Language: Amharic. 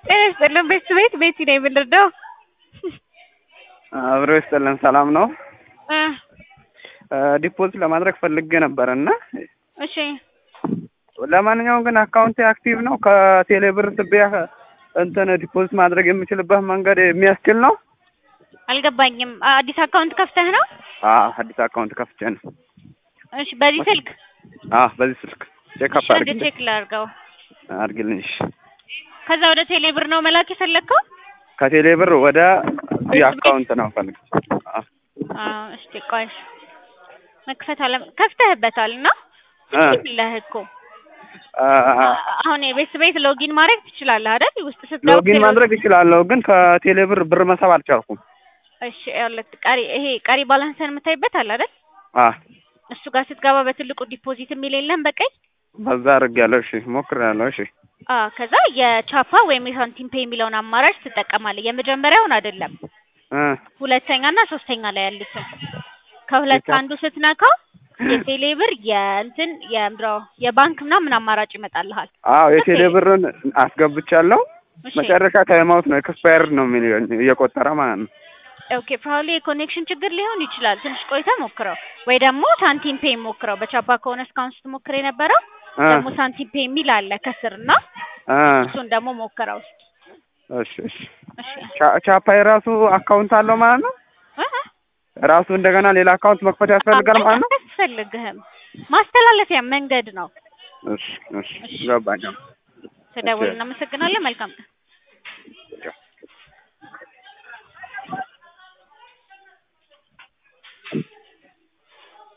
ጤና ይስጥልን ቤት ቤት ቤቲ ነኝ የምንረዳው አብሮ ይስጥልን ሰላም ነው። እ ዲፖዚት ለማድረግ ፈልጌ ነበር እና እሺ ለማንኛውም ግን አካውንቴ አክቲቭ ነው። ከቴሌ ብር ስቤ እንትን ዲፖዚት ማድረግ የምችልበት መንገድ የሚያስችል ነው። አልገባኝም። አዲስ አካውንት ከፍተህ ነው? አዎ አዲስ አካውንት ከፍቼ ነው። እሺ በዚህ ስልክ አዎ በዚህ ስልክ ቼክ አፕ እሺ አንድ አድርግልኝ ቼክ ላድርገው። አድርግልኝ። እሺ ከዛ ወደ ቴሌ ብር ነው መላክ የፈለግከው? ከቴሌ ብር ወደ እዚህ አካውንት ነው ፈልግ። አዎ አዎ እስቲ ቆይ መክፈት አለ ከፍተህበታል እና እ ይለህ እኮ አ- አሁን የቤት ቤት ሎጊን ማድረግ ትችላለህ አይደል? ውስጥ ስትገባ ሎጊን ማድረግ እችላለሁ፣ ግን ከቴሌ ብር ብር መሳብ አልቻልኩም። እሺ ያለት ቀሪ ይሄ ቀሪ ባላንስን የምታይበት አለ አይደል? አ እሱ ጋር ስትገባ በትልቁ ዲፖዚት የሚል የለም በቀይ በዛ አድርጌያለሁ። እሺ ሞክሬያለሁ። እሺ አ ከዛ የቻፓ ወይም የሳንቲም ፔይ የሚለውን አማራጭ ትጠቀማለህ። የመጀመሪያውን አይደለም እ ሁለተኛ እና ሶስተኛ ላይ ያሉትን ከሁለት አንዱ ስትነካው የቴሌ ብር የእንትን የምድረው የባንክ ምናምን አማራጭ ይመጣልሃል። አዎ የቴሌ ብርን አስገብቻለሁ። እሺ መጨረሻ ታይማውት ነው ኤክስፓየርድ ነው የሚለኝ እየቆጠረ ማለት ነው። ኦኬ ፕሮባብሊ የኮኔክሽን ችግር ሊሆን ይችላል። ትንሽ ቆይተ ሞክረው፣ ወይ ደግሞ ሳንቲም ፔይ ሞክረው። በቻፓ ከሆነ እስካሁን ስትሞክር የነበረው እ ደግሞ ሳንቲም ፔይ የሚል አለ ከስር እና እ እሱን ደግሞ ሞክረው። እሺ እሺ እሺ ቻ- ቻፓ የራሱ አካውንት አለው ማለት ነው። እ እ ራሱ እንደገና ሌላ አካውንት መክፈት ያስፈልጋል ማለት ነው። አያስፈልግህም። ማስተላለፊያ መንገድ ነው። እሺ እሺ ገባኝ። ስደውል እናመሰግናለን። መልካም ቀን።